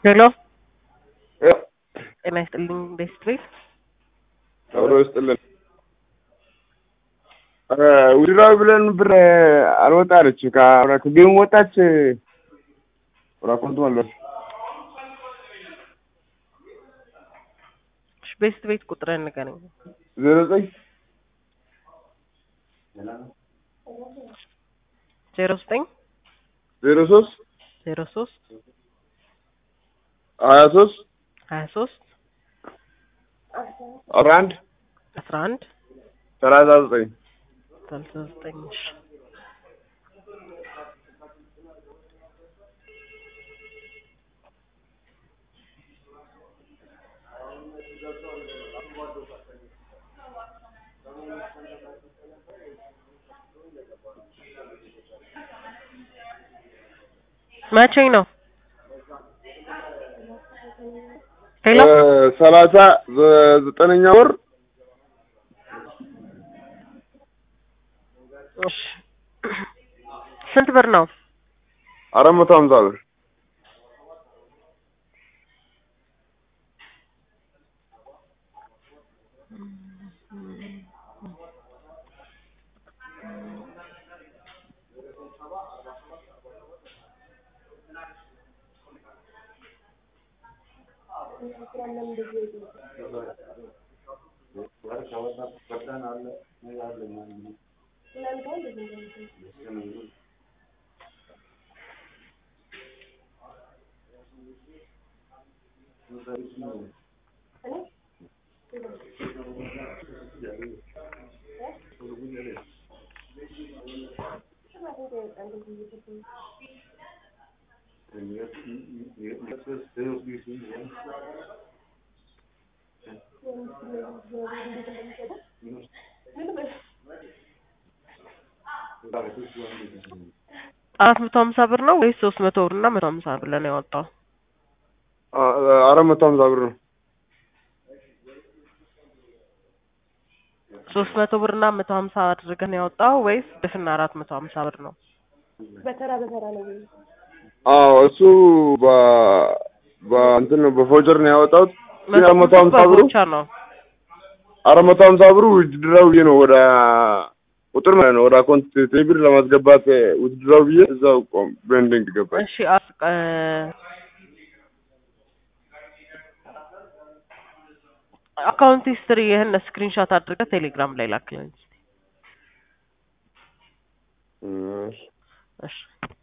ሄሎ ያው ጤና ይስጥልኝ ቤስት ቤት አብሮ ይስጥልን። ውድራዊ ብለን ብር አልወጣለች ከጌም ወጣች። ራኮንቱ ማለት ቤስት ቤት ቁጥርን ንገረኝ። ዜሮ ዘጠኝ ዜሮ ዘጠኝ ዜሮ ሶስት ዜሮ ሶስት ሀያ ሶስት ሀያ ሶስት አስራ አንድ አስራ አንድ ሰላሳ ዘጠኝ ሰላሳ ዘጠኝ እሺ መቼ ነው? ሄሎ ሰላሳ ዘጠነኛ ወር እሺ ስንት ብር ነው? አራት መቶ ሀምሳ ብር አራት መቶ ሀምሳ ብር ነው ወይስ ሶስት መቶ ብር እና መቶ ሀምሳ ብር ነው ያወጣው? አራት መቶ ሀምሳ ብር ነው። ሶስት መቶ ብር እና መቶ ሀምሳ አድርገህ ነው ያወጣው ወይስ ድፍና አራት መቶ ሀምሳ ብር ነው? በተራ በተራ ነው። አዎ እሱ በ በእንትን ነው በፎጀር ነው ያወጣሁት። ግን አራት መቶ ሀምሳ ብሩ ብቻ ነው። አራት መቶ ሀምሳ ብሩ ውድድራዊ ብዬ ነው ወደ ቁጥር ማለት ነው ወደ አካውንት ቴሌብር ለማስገባት ውድድራዊ ብዬ እዛው ቆም ቤንዲንግ ገባች። እሺ አስ- እ አካውንት ሂስትሪ ይህን ስክሪንሾት አድርገህ ቴሌግራም ላይ ላክልኝ። እሺ። እሺ